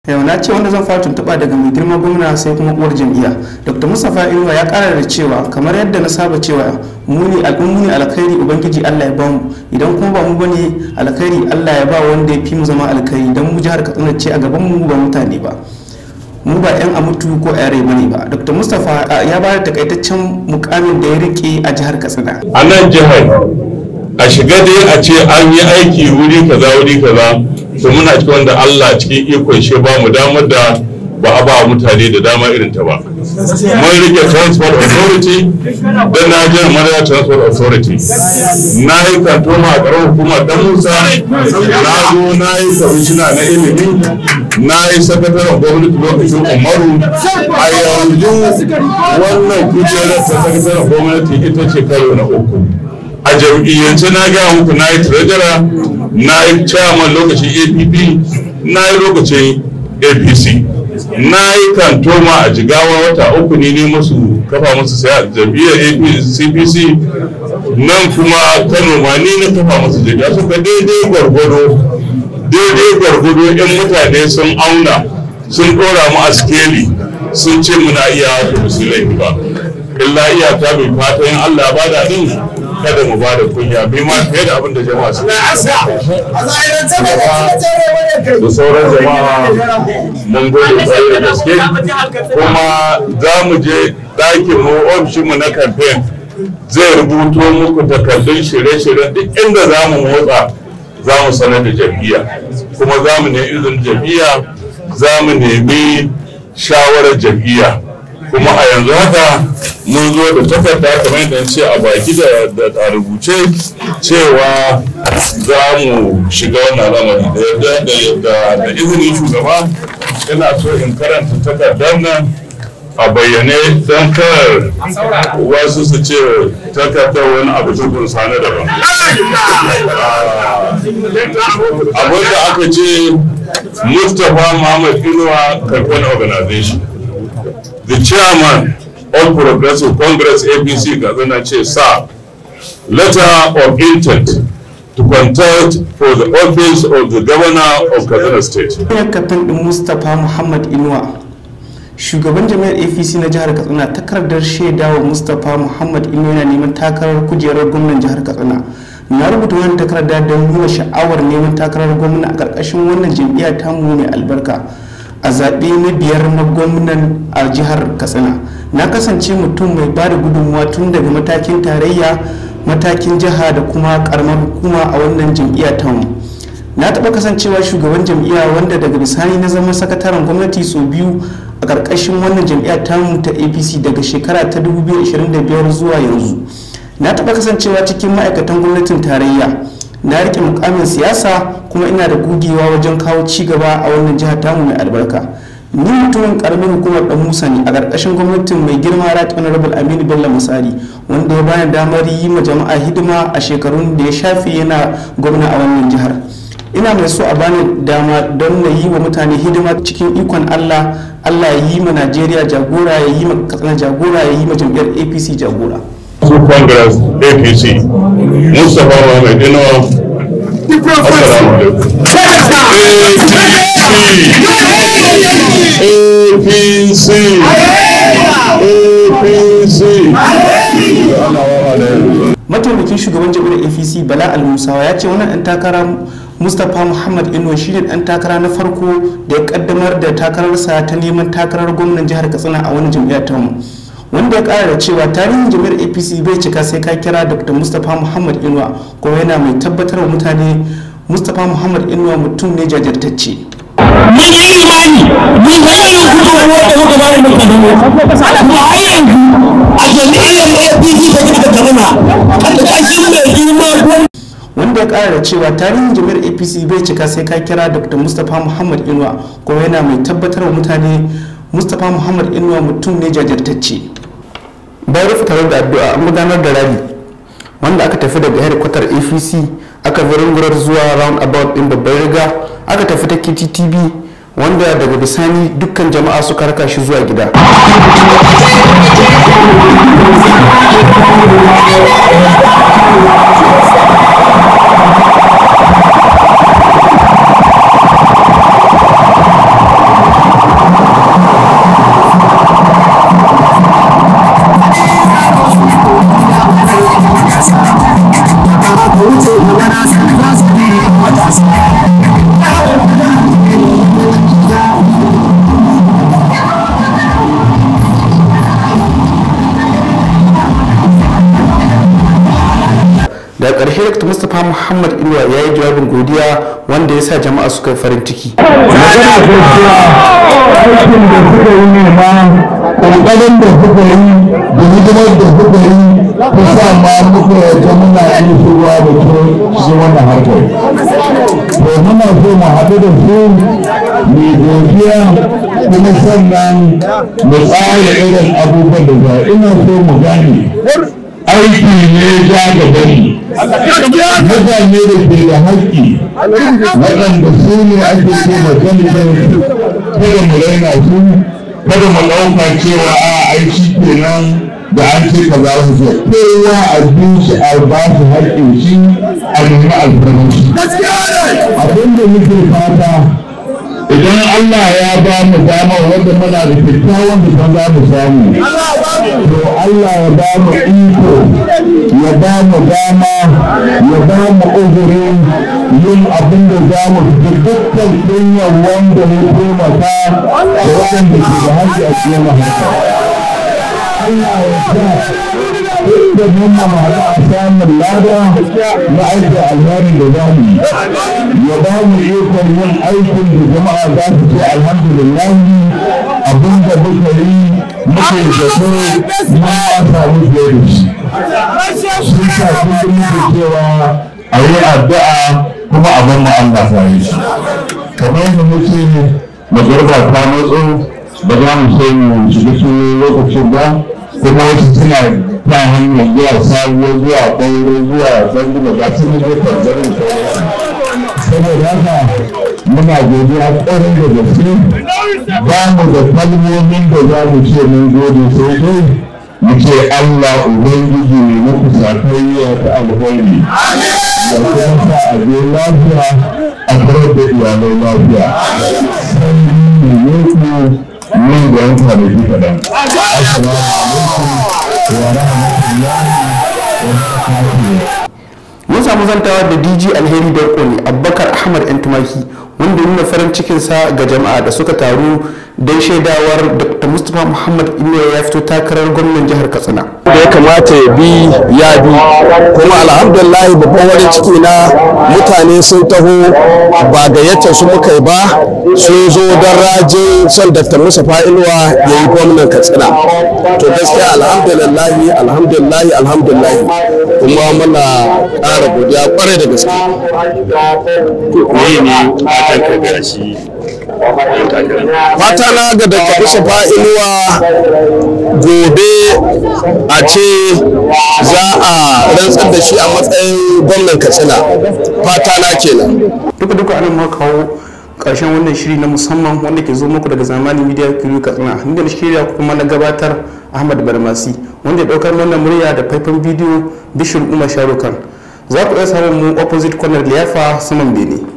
yau na ce wanda zan fara tuntuɓa daga mai girma gwamna sai kuma uwar jam'iyya dr mustapha inuwa ya ƙara da cewa kamar yadda na saba cewa muni al'ummuni alkhairi ubangiji allah ya ba mu idan kuma ba mu bane alkhairi allah ya ba wanda ya fi mu zama alkhairi don mu jihar katsina ce a gaban mu ba mutane ba mu ba yan amutu ko yare bane ba dr mustapha ya ba da takaitaccen mukamin da ya rike a jihar katsina a nan jihar a shiga dai a ce an yi aiki wuri kaza wuri kaza to muna cikin wanda Allah cikin ikon shi ba mu damar da ba a ba mutane da dama irin ta ba mun rike transport authority da Nigerian Madara Transport Authority na yi kantoma a ƙarar hukumar dan Musa na zo na yi kwamishina na ilimi na yi sakataren gwamnati lokacin Umaru a yanzu wannan kujerar ta sakataren gwamnati ita ce karo na uku a jam'iyyance na gaya muku na yi treasurer na yi chairman lokacin app na yi lokacin apc na yi kantoma a jigawa wata uku ne ne masu kafa masu saya jam'iyyar cpc nan kuma kano ma ni na kafa masu jam'iyya suka daidai gwargwado daidai gwargwado yan mutane sun auna sun dora mu a skeli sun ce muna iya da musulai ba illa iyaka bai fatan allah ba da din kada mu ba da kunya bai ma fiye da abin da jama'a su da sauran jama'a mun gode kwarai da gaske kuma za mu je ɗakin mu ofishinmu na kamfen zai rubuto muku takardun shirye-shiryen duk inda za mu motsa za mu sanar da jam'iyya kuma za mu nemi izinin jam'iyya za mu nemi shawarar jam'iyya kuma a yanzu haka mun zo da takarda kamar yadda ce a baki da a rubuce cewa za mu shiga wannan lamari da da izinin shugaba ina so in karanta takardar nan a bayyane don kar wasu su ce takardar wani abu tukun sani daban abin da aka ce mustapha muhammad inuwa karfan organization the chairman All Progressive Congress APC Kaduna ce sa letter of intent to contest for the office of the governor of Kaduna State. kafin din Mustapha Muhammad Inuwa shugaban jami'ar APC na jihar Katsina takardar shaidawa Mustapha Muhammad Inuwa yana neman takarar kujerar gwamnan jihar Katsina. na rubuta wannan takarda don nuna sha'awar neman takarar gwamna a ƙarƙashin wannan jam'iyya tamu mai albarka a zaɓe na biyar na gwamnan a jihar katsina na kasance mutum mai ba da gudunmuwa tun daga matakin tarayya matakin jiha da kuma karamar hukuma a wannan jam'iyya ta mu na taɓa kasancewa shugaban jam'iyya wanda daga bisani na zama sakataren gwamnati sau biyu a ƙarƙashin wannan jam'iyya tamu ta apc daga shekara ta 2025 zuwa yanzu na taɓa kasancewa cikin ma'aikatan gwamnatin tarayya na rike mukamin siyasa kuma ina da gugewa wajen kawo ci gaba a wannan jihar tamu mai albarka ni mutumin karamin hukumar dan musa ne a ƙarƙashin gwamnatin mai girma right honorable aminu bello musari wanda ya bani damar yi ma jama'a hidima a shekarun da ya shafe yana gwamna a wannan jihar ina mai so a bani dama don na yi wa mutane hidima cikin ikon allah allah ya yi ma najeriya jagora ya yi ma katsina jagora ya yi ma jam'iyyar apc jagora su congress apc mustapha muhammad inuwa assalamu alaikum apc apc mataimakin shugaban jam'iyyar apc bala al-musawa ya ce wannan dan takara mustapha muhammad inuwa shine dan takara na farko da ya kaddamar da takararsa ta neman takarar gwamnan jihar katsina a wani jam'iyyar tamu wanda ya kara da cewa tarihin jami'ar apc bai cika sai ka kira dr mustapha muhammad inuwa kuma yana mai tabbatar wa mutane mustapha muhammad inuwa mutum ne jajirtacce mun yi imani mun ga irin gudunmuwar da muka bada muka gano kuma har yanzu a jami'ar apc ta gida kaduna a ƙarƙashin mai girma wanda ya kara da cewa tarihin jami'ar apc bai cika sai ka kira dr mustapha muhammad inuwa kuma yana mai tabbatar wa mutane mustapha muhammad inuwa mutum ne jajirtacce bayan rufe taron da addu'a an gudanar da rally wanda aka tafi daga headquarter apc aka gurar zuwa round about din babbar riga aka tafi ta kttb wanda daga bisani dukkan jama'a suka raka shi zuwa gida daga ƙarshe dr mustapha muhammad inuwa ya yi jawabin godiya wanda ya sa jama'a suka yi farin ciki magana gaskiya aikin da suka yi ne ma ƙoƙarin da suka yi da hidimar da suka yi ta sa ma muka yadda muna yi shigowa da ke shi wannan harkar to muna so mu haɗu da su mai godiya kuma sannan mu tsara irin abubuwan da za ina so mu gane aiki ne ja gaban mutane da ke da haƙƙi waɗanda su ne ake ce da kanitin kada mu raina su kada mu ɗauka cewa a aiki kenan da an ce ka za su ce kowa a bin shi a ba su haƙƙin shi a nemi alfarmar shi abin da muke fata idan Allah ya ba mu dama wanda muna da kyakkyawan da za mu samu to Allah ya ba mu iko ya ba mu dama ya ba mu uzuri yin abin da za mu fi dukkan kunyar wanda ya taimaka da waɗanda ke da hajji a cikin haka. Allah ya sa inda mun mamara a samun lada na aiki alherin da za mu yi ya ba mu ikon yin aikin da jama'a za su ce alhamdulillah abin da muka yi muke zato mun ba samu fiye da shi sun sa kullum muke cewa a yi addu'a kuma abin mu Allah ta yi shi kamar yadda muke magarba ta matso ba za mu sai mu shiga cikin lokacin ba kuma wasu suna ta hanyar zuwa sabuwa zuwa ɓauro zuwa zangunan ga su ne zai kwanzarin saboda haka muna godiya ƙwarin da gaske ba mu da kalmomin da za mu ce mun gode sai dai mu ce Allah Ubangiji ne muku sakayya ta alheri da kuma sa a je lafiya a karar da iyalai lafiya sai ne ku nan da yan kwanaki kaɗan. Assalamu alaikum wa rahmatullahi wa barakatuhu. mun samu zantawa da dj alheri darko ne abubakar ahmad yan tumaki wanda ya nuna farin cikinsa ga jama'a da suka taru don shaidawar dr mustapha muhammad inuwa ya fito takarar gwamnan jihar katsina da ya kamata ya bi ya bi kuma alhamdulillah babban wani ciki na mutane sun taho ba gayyatar su muka yi ba sun zo don rajin son dr mustapha inuwa ya yi gwamnan katsina to gaskiya alhamdulillah alhamdulillah alhamdulillah kuma muna ƙara godiya kwarai da gaske me ne fatan ka ga shi ɗan takara fata na ga dr mustapha inuwa gobe a ce za a rantsar da shi a matsayin gwamnan katsina fata na kenan duka duka anan muka kawo karshen wannan shiri na musamman wanda ke zo muku daga zamani media crew katsina inda na shirya kuma na gabatar ahmad barmasi wanda ya daukar wannan murya da faifan bidiyo bishir umar sharukan za ku iya samun mu opposite corner liyafa saman bene